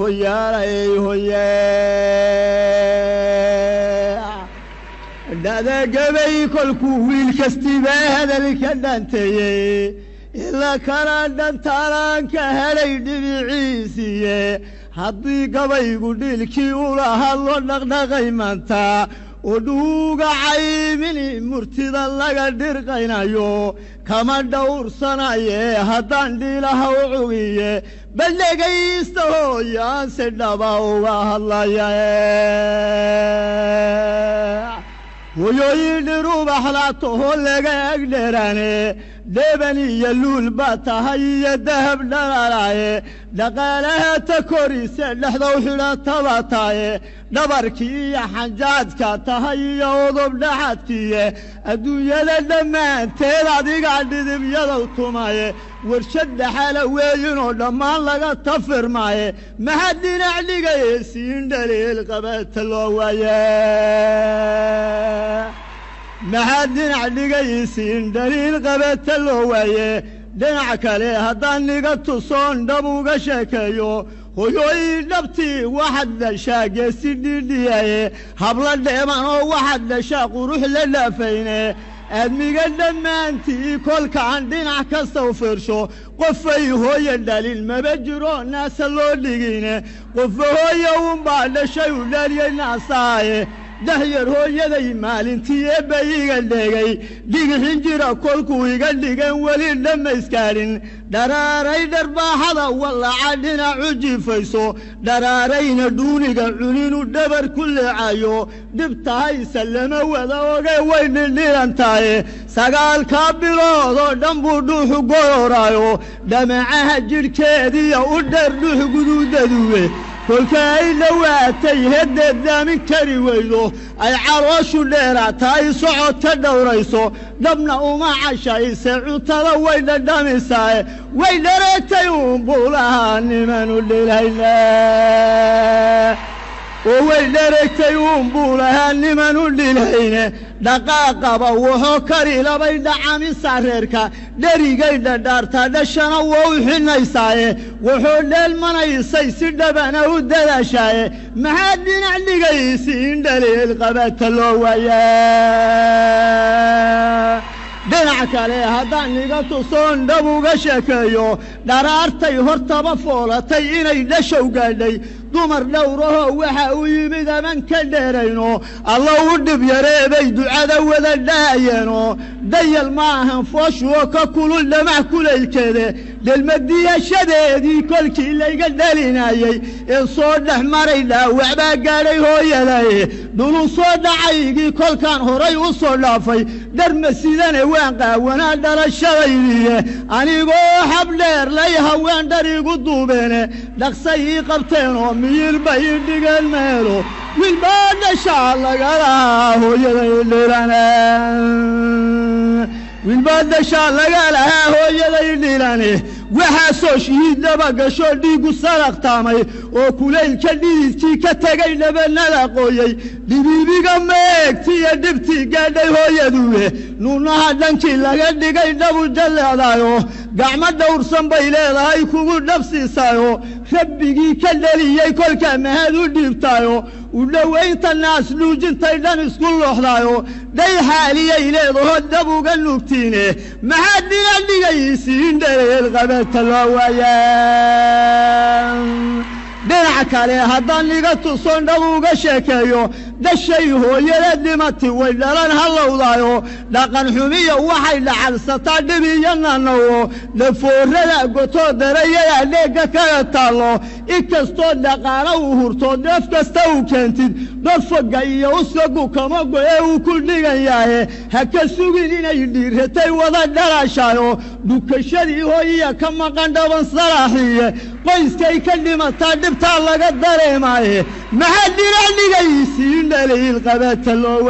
hoyaalay hoye dhadagabay kolkuu wiil kastiba hadalka dhanteeyey ila kana dhantaalaan ka helay dhibiciisiiye haddii gabaygu dhiilkii ula hadlo dhaqdhaqay maanta oo dhuuga caymini murtida laga dhirqaynayo kama dhowrsanaye haddaan dhiilaha u cugiye bal dhegaysta hooyaanse dhaba uga hadlaya hoyooyin dhirubaxlaatoho laga egdherane dheban iyo luul baa tahay iyo dahab dhalalaye dhaqaalaha ta korise dhexdow xidhataba taye dhabarkii iyo xanjaadka tahay iyo udub dhaxadkiiye adduunyada dhammaanteed adiga dhidibyadow tumaye warshad dhaxala weeyinoo dhammaan laga tafirmaaye maxaa dhinac dhigaye siin dhaliil qabata loo waaye maxaa dhinac dhigaysiin dhaliil qabata loo waaye dhinac kale haddaan niga tusoon dhab uga sheekeeyo hoyooyin dhabtii waxaad dhashaa geesi dhidhiyaye habla dheeman oo waxaad dhashaa qurux la dhaafayne aadmiga dhammaantii kolkaan dhinac kasta u fiirsho qofay hooye dhalin maba jiro naasa loo dhigine qofa hooye unbaa dhashay u dhaliyey naasaaye dahyar hooyaday maalintii eebba iga dhegay dhigixin jira kolkuu iga dhigan weli dhammayskaarin dharaaray dharbaaxada wallaca dhinacu jiifayso dharaarayna dhuuniga cuninu dhabar ku leecayo dhibtahayse lama wada oge way dhindhiran tahay sagaalkaa bilood oo dhan buu dhuuxu gororaayo dhamacaha jidhkeediya u dheer dhuux guduudaduwe kolka ay dhowaatay heddeed daamin kari weydo ay calooshu dheeraata ay socodka dhowrayso dhabna uma cashayse cuntada way dhadhamisaae way dhareegtay uunbuu lahaa nimanu dhilayna oo way dhareegtay uunbuu lahaa nimanu dhilayne dhaqaaqaba wuxuu kari labay dhacamisa reerka dherigay dhadhaartaa dhashana waa u xinaysaaye wuxuu dheelmanaysay si dhabana u dadaashaaye maxaa dhinac dhigaysi in dhaliil qabata loo waaya dhinac kale haddaan iga tusoon dhab uga sheekeeyo dharaartay hortaba foolatay inay dhashow gaadhay dumar dhowrahoo waxa uu yimid aman ka dheerayno alla u dhib yareebay ducada wada dhaayeeno dayal ma ahan fooshuoo ka kulul dhamac kulaylkeede dhelmadiyashadeedii kolkii layga dhalinayey ee soo dhex maray dhaawac baa gaadhay hooyadaye dhulu soo dhacaygii kolkaan horay u soo dhaafay dharma sidane waan qaawanaa dhalashadaydiiye anigoo habdheer lay haween dhar igu duubeene dhaqsay ii qabteenoo miyilba ii dhigeen meelo wilbaa dhashaa lagalahaa hooyaday dhilane wilbaa dhashaa laga lahaa hooyaday dhilane waxaasoo shihiiddaba gashoo dhiiggu saraqtaamay oo kulaylka dhididkii ka tegay dhabanada qooyey dhibiibiga meegtiiyo dhibtii gaadhay hooyaduwe nuunaha dhankii laga dhigay dhabu jalleedaayo gacmo dhowrsan bay leedahay kugu dhabsiisaayo rabbigii ka dhaliyey kolkaa mahad u dhiibtaayo u dhowaynta naas dhuujintay dhan isku looxdaayo dhay xaaliyay leedaho dab uga nugtiine maxaad dhinac dhigaysiin dhaleel qabata loo waaya dhinac kale haddaan iga tuson dhab uga sheekeeyo dhashay hooyada dhimati way dhalan hallowdaayo dhaqan xumiya waxay dhacalsataa dhib iyo nanawo dhafoorada gotoo darayada dheegga kaga taallo inkastoo dhaqaalo uu hurto deef kasta uu keentid dhorfoga iyo uskagu kama go'e uu ku dhigan yahe ha ka sugin inay dhiiratay wada dhalaashaayo dhukashadii hooyiya ka maqan dhaban salaaxiye qoyskay ka dhimataa dhibtaa laga dareemaaye maxaa dhinac dhigaysiin dhaliil qabata loo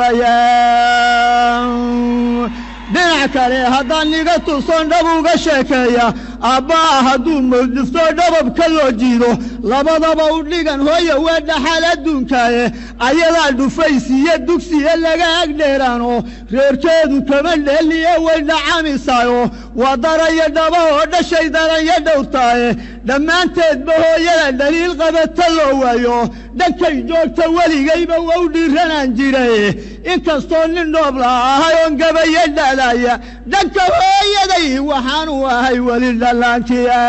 waayaa dhinac kale haddaan iga tuson dhab uga sheekeeya aabba'a hadduu mawdifto dhababka loo jiido labadaba u dhigan hooya waa dhaxal adduunkaaye ayadaa dhufaysiiyo dugsiya laga agdheeraano reerkeedu kama dheeliye way dhacamisaayo waa daraya dhaba oo dhashay daranya dhowrtaaye dhammaanteedba hooyada dhaliil qabata loo waayo dhankay joogta weligayba wau dhiiranaan jiray inkastoo nin dhoobla ahay oon gabayo dhalaaya dhanka hooyaday waxaanu ahay weli dhallaankiya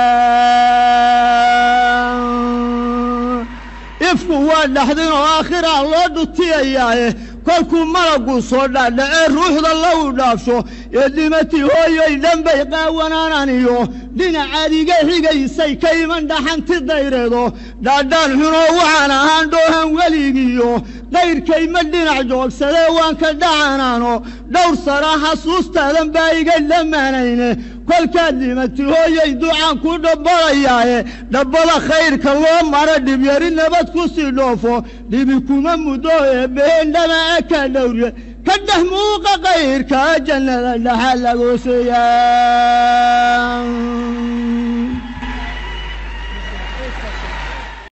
ifku waa dhaxdin oo aakhiraa loo dhutiyayaaye kolkuu malaggu soo dhaadhacee ruuxda lagu dhaafsho ee dhimatii hooyoy dhanbay qaawanaananiyo dhinacaad iga xigaysay ka iman dhaxanti dayreedo dhaadhaan xunoo waxaan ahaan dhoohan weligiiyo qayrkay ma dhinac joogsadee waan ka dhacanaano dhowr sana xasuustaadan baa iga dhammaanayne kolkaad dhimati hooyay ducaan ku dhabbalayaaye dhabbada khayrka loo mara dhibyari nabad ku sii dhoofo dhibi kuma muddo eebbeheen dhama aka dhowrye ka dhex muuqa kayrka jannada dhaxa lagooseeyaa